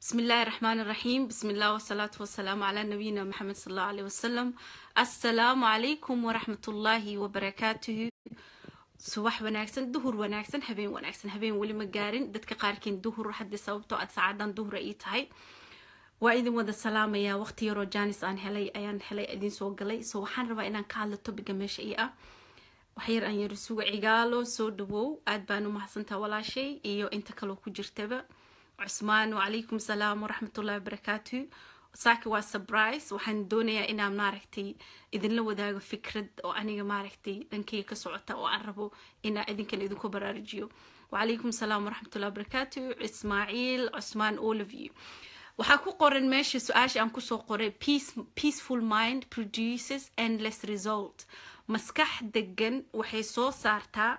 بسم الله الرحمن الرحيم بسم الله والصلاة والسلام على نبينا محمد صلى الله عليه وسلم السلام عليكم ورحمة الله وبركاته subax wanaagsan duhur wanaagsan habeen wanaagsan habeen weli ma gaarin dadka qaarkiin duhur haddii sababtoo aad saacadan duhur ii tahay waa idin wada salaamayaa waqti yaroo janis aan helay ayaan helay idin soo galay so waxaan rabaa inaan ka hadlo tobiga meesha ii ah waxyar aan yaro suga cigaalo soo dhawow aad baan u mahadsantaa walaashay iyo inta kaloo ku jirtaba cusmaan wacalaykum salaam waraxmatullahi wabarakaatu saaki waa surprise waxaan doonayaa inaan maaragtay idinla wadaago fikrad oo aniga maaragtay dhankayga ka socota oo aan rabo inaa idinkan idinku baraarujiyo wacalaykum salaam waraxmatullahi wabarakaatu ismaaciil cusmaan all of you waxaa ku qoran meesha su-aasha aan kusoo qoray peaceful mind produces endless result maskax degan waxay soo saartaa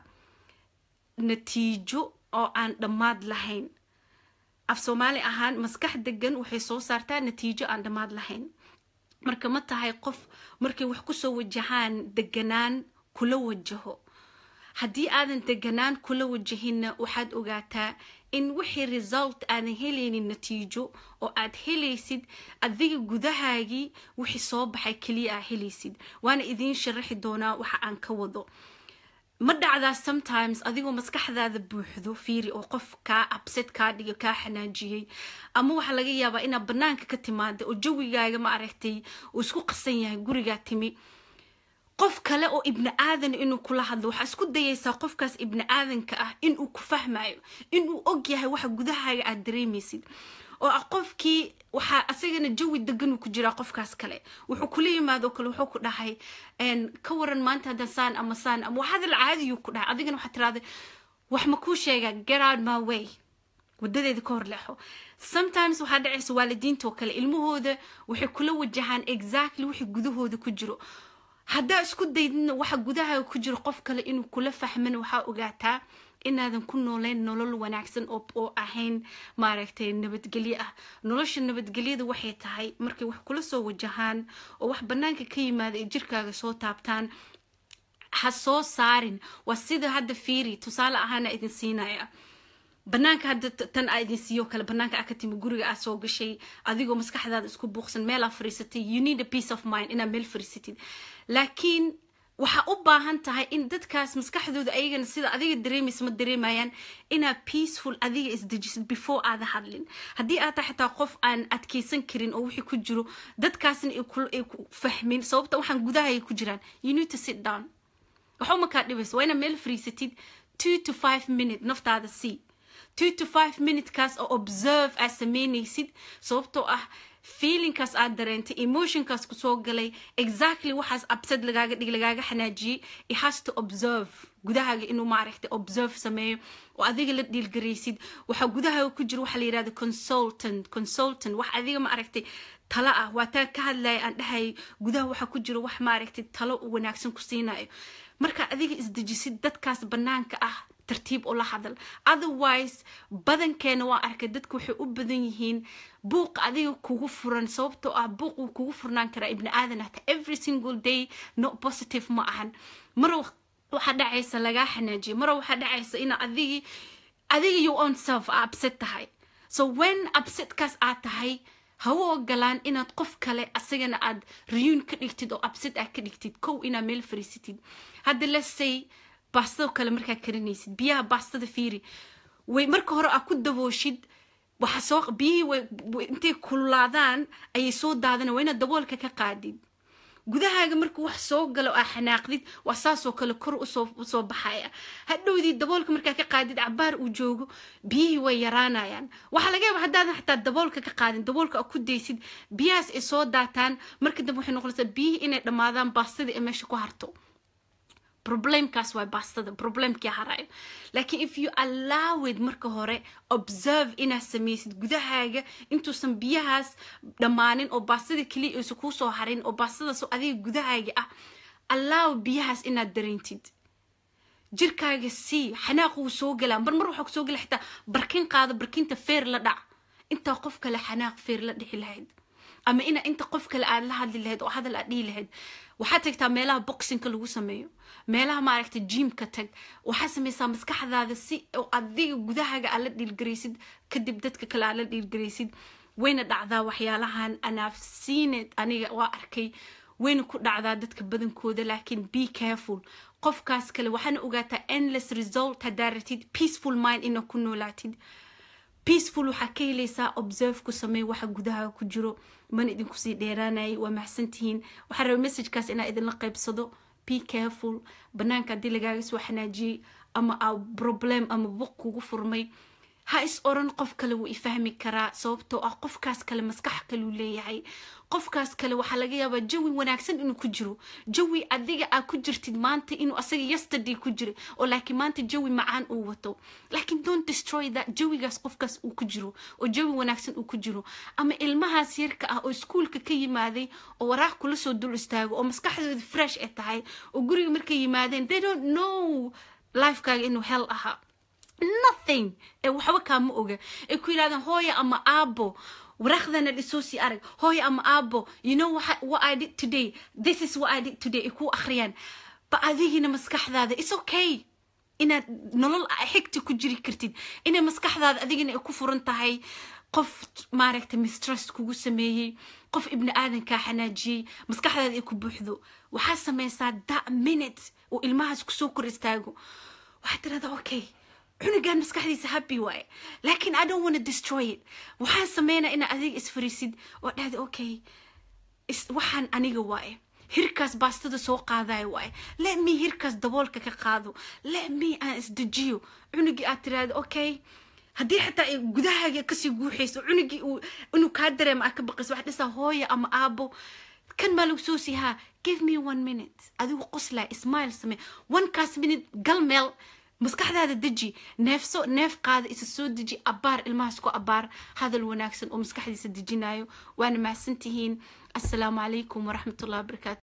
natiijo oo aan dhammaad lahayn af soomaali ahaan maskax degan waxay soo saartaa natiijo aan dhammaad lahayn marka ma tahay qof markay wax kusoo wajahaan deganaan kula wajaho haddii aadan deganaan kula wajahinna waxaad ogaataa in wixii result aadan helaynin natiijo oo aad helaysid adiga gudahaagii wixii soo baxay keliya aa helaysid waana idiin sharaxi doonaa waxa aan ka wado ma dhacdaa sometimes adigoo maskaxdaada buuxdo fiiri oo qof kaa absed kaa dhiga kaa xanaajiyey ama waxaa laga yaabaa inaad banaanka ka timaada oo jawigaaga ma aragtay uu isku qasan yahay gurigaa timi qof kale oo ibni aadan inuu kula hadlo waxaa isku dayaysaa qofkaas ibni aadanka ah inuu ku fahmayo inuu og yahay waxa gudahaaga aad dareemaysid oo ah qofkii waxaa asagana jawi deganuu ku jiraa qofkaas kale wuxuu kula yimaado kale wuxuu ku dhahay ka waran maanta hadda saan ama saan ama waxadal caadiyuu ku dhahay adigana waxaa tirahday wax ma kuu sheegaa get out my way wadadeeda ka hor leexo sometimes waxaa dhacaysa waalidiinta oo kale ilmahooda waxay kula wajahaan exactly wixii gudahooda ku jiro haddaa isku daydina waxa gudahaaga ku jiro qof kale inuu kula fahman waxaa ogaataa inaadan ku nooleyn nolol wanaagsan oo ahayn maaragtay nabadgelyo ah nolosha nabadgelyada waxay tahay markay wax kula soo wajahaan oo wax banaanka ka yimaada ay jirkaaga soo taabtaan ha soo saarin waa sida hadda fiiri tusaale ahaana idin siinaya banaanka hadda tan aa idin siiyo kale banaanka aa ka timi guriga aa soo gashay adigoo maskaxdaada isku buuqsan meel aa fariisatay you need a peace of mind inaad meel fariisatid laakiin waxaa u baahan tahay in dadkaas maskaxdooda ayagana sida adiga dareemaysa ma dareemayaan inaad peaceful adiga isdejisid before aada hadlin haddii aad tahay xitaa qof aan adkeysan karin oo wixii ku jiro dadkaasna ay ku fahmin sababta waxaan gudahay ku jiraan you need to sit down waxba makaa dhibaysa waa inaad meel fariisatid two to five minute naftaada sii two to five minutekaas oo observe aad sameynaysid sababtoo ah feelingkaas aad dareentay emotionkaas kusoo galay exactly waxaas absad lagaaga dhig lagaaga xanaajiyey it has to observe gudahaaga inuu maaragtay observe sameeyo oo adiga la dhiilgaraysid waxaa gudahaaga ku jira waxaa la yirahda consultant consultant wax adiga ma aragtay talo ah waa taan ka hadlaya aan dhahay gudaha waxaa ku jira wax maaragtay talo wanaagsan ku siinayo marka adiga isdejisid dadkaas banaanka ah tartiib ula hadal otherwise badankeena waa arkay dadku waxay u badan yihiin buuq adiga kugu furan sababtoo ah buuq wuu kugu furnaan karaa ibni aadan hata every single day not positive ma ahan mar waxaa dhacaysa lagaa xanaajiya mar waxaa dhacaysa ina adigi adiga you own self aa upset tahay so when upsetkaas aad tahay ha u ogolaan inaad qof kale asagana aad riyuun ka dhigtid oo upset aad ka dhigtid kow inaad meel fariisatid hadda let's say baastado kale markaa karinaysid biyaha baastada fiiri way marka hore aad ku dabooshid waxa soo biyihii intay kululaadaan ayay soo daadana waa inaad daboolka ka qaadid gudahaaga markuu wax soo galo aa xanaaqdid waa saasoo kale kor usoo baxaya hadhowdii daboolka markaa ka qaadid cabaar uu joogo biyihii way yaraanayaan waxaa laga yaaba haddaadan xataa daboolka ka qaadin daboolka aa ku daysid biyahaas ay soo daataan marka dambe waxay noqonaysaa biyihii inay dhammaadaan baastadii ay meesha ku harto problemkaas waa baastada problemkii harayo laakiin if you allow it marka hore observe inaad samaysid gudahaaga intuusan biyahaas dhammaanin oo baastada keliya aysan kuu soo harin oo baastadaas adiga gudahaaga ah allow biyahaas inaad dareentid jirkaaga sii xanaaq wuu soo galaa mar mar waxaa kusoo gala xitaa barkin qaado barkinta feer la dhac intaa qof kale xanaaq feer la dhixi lahayd ama ina inta qof kale aad la hadli lahayd oo hadal aad dhihi lahayd waxaad tagtaa meelaha boxinka lagu sameeyo meelaha maaragta jimka tag waxaa samaysaa maskaxdaada si oo adiga gudahaaga aad la dhiilgaraysid kadib dadka kale aad la dhiilgaraysid wayna dhacdaa waxyaalahan anaaf siined aniga waa arkay wayna ku dhacdaa dadka badankooda laakiin be careful qofkaas kale waxaana ogaataa endless result haddaa ratid peaceful mind ina ku noolaatid peaceful waxaa ka helaysaa observe ku samey waxa gudaha ku jiro mana idinku sii dheeraanayay waa maxsantihiin waxaa raba messagekaas inaa idinla qaybsado be careful banaanka haddii lagaaga soo xanaajiyey ama a problem ama buq kugu furmay ha is oran qof kale wuu ifahmi karaa sababtoo ah qofkaas kale maskax kaluu leeyahay qofkaas kale waxaa laga yaabaa jawi wanaagsan inuu ku jiro jawi adiga aa ku jirtid maanta inuu asaga yesterday ku jira oo laakiin maanta jawi macaan uu wato laakiin don't destroy that jawigaas qofkaas uu ku jiro oo jawi wanaagsan uu ku jiro ama ilmahaas yarka ah oo iskuulka ka yimaaday oo waraaq kula soo dul istaago oo maskaxdooda fresh ay tahay oo guriga markay yimaadeen they don't know lifekaaga inuu hel ahaa nothing ee waxba kaama oga ay ku yidhahdeen hooya ama aabo waraaqdana dhisoo sii arag hooya ama aabo you know what, what i did today this is what i did today ay kuu akhriyaan ba adigina maskaxdaada it's okay inaad nolol xigta ku jiri kartid inay maskaxdaada adigina ay ku furan tahay qof maaragta mistrust kugu sameeyey qof ibni aadankaa xanaajiyey maskaxdaada ay ku buuxdo waxaa samaysaa that minute oo ilmahaas kusoo kor istaago waxaad tirahdaa okay cunugan maskaxdiisa happy waaye laakiin i don't want to destroy it waxaan sameynaa inaa adiga isfariisid oo dhahda okay waxaan aniga waaye hirkaas baastada soo qaadayo waaye let me hirkaas daboolka ka qaado let me aan isdejiyo cunugii aad tiraahda okay haddii xataa ay gudahaaga kasii guuxayso cunugii inuu kaa dareema aad ka baqayso waxaad dhisaa hooya ama aabo kan maa lagu soo siihaa give me one minute adigu qoslaa ismail samee onekaas minute gal meel maskaxdaada deji neefso neef qaada isa soo deji abaar ilmahaas ku abaar hadal wanaagsan oo maskaxdiisa dejinayo waana mahadsantihiin assalaamu calaykum waraxmatullahi wabarakaatu